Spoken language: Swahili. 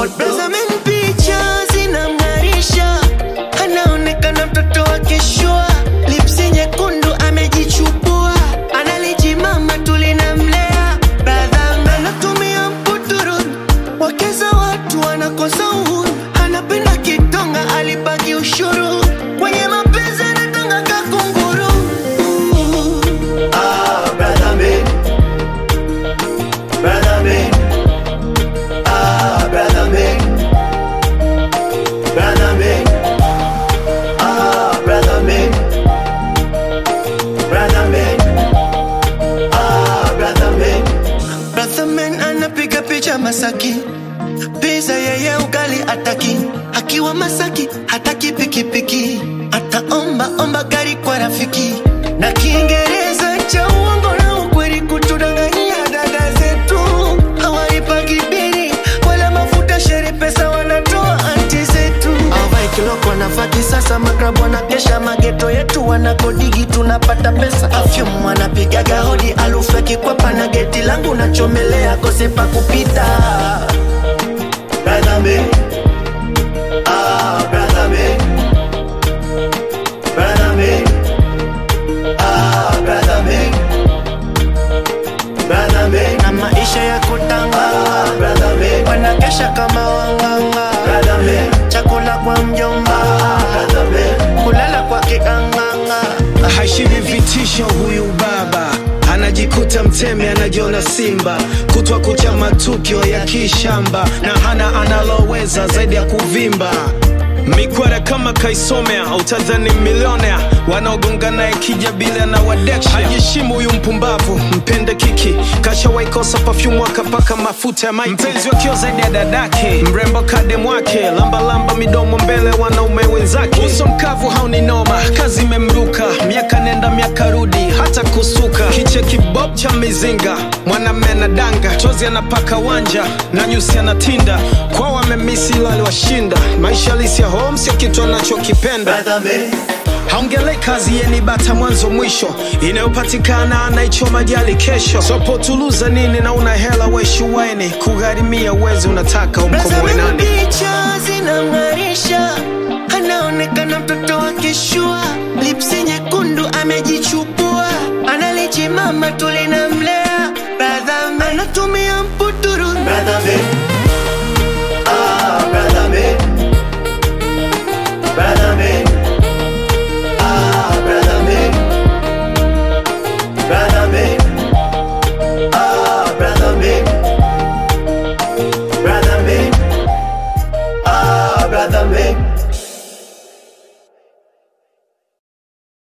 Tazameni picha zinamng'arisha, anaonekana mtoto wa kishua, lipsi nyekundu amejichubua, analijimama tulinamlea. Brother anatumia mputuru, wakeza watu wanakosa uhuru, anapenda kitonga, alibaki ushuru kwenye mapenzi anatanga kakunguru. Ah, brother man. Brother man. Ah, brother man. Brother man. Ah, brother man. Brother man. Ah, brother man. Brother man anapiga picha Masaki, pizza yeye ugali ataki, akiwa Masaki hataki pikipiki, ataomba omba gari kwa rafiki, na Kiingereza cha uongo na ukweli kutudanganyia dada zetu, hawaipagi bili wala mafuta, shere pesa wanatoa anti zetu, awai kiloko nafati sasa, maklabu wanakesha mageto yetu, wanakodigi tunapata pesa, afyum wanapigaga hodi, alufu ya kikwapa na geti langu nachomelea, kose pa kupita Brother man. Ah, brother man. Brother man. Ah, brother man. Brother man. na maisha ya kutanga, Ah, brother man. wanakesha kama wanganga, Brother man. chakula kwa mjomba, Brother man. kulala kwa kikanganga. Haishiwi vitisho huyu baba anajikuta mtemi anajiona simba kutwa kucha matukio ya kishamba na hana analoweza zaidi ya kuvimba mikwara kama kaisomea utadhani milionea wanaogonga naye kija bila na wadeksha hajishimu huyu mpumbavu mpende kiki kashawaikosa pafyumu akapaka mafuta ya maiti mpenzi wakio zaidi ya dadake mrembo kadem wake lambalamba midomo mbele wanaume wenzake uso mkavu hauni noma kazi imemruka miaka nenda miaka rudi hata kusuka kiche kibob cha mizinga mwanamme na danga chozi anapaka wanja na nyusi anatinda kwao wamemisi ila aliwashinda maisha halisi ya home sio kitu anachokipenda Brother man. haongelei kazi yeni bata mwanzo mwisho inayopatikana anaichoma jali kesho sopotuluza nini na una hela weshuwaini kugharimia uwezi unataka umkomoe Tazameni nani picha zinamng'arisha, anaonekana mtoto wa kishua, lipsi nyekundu amejichubua, analijimama tulinamlea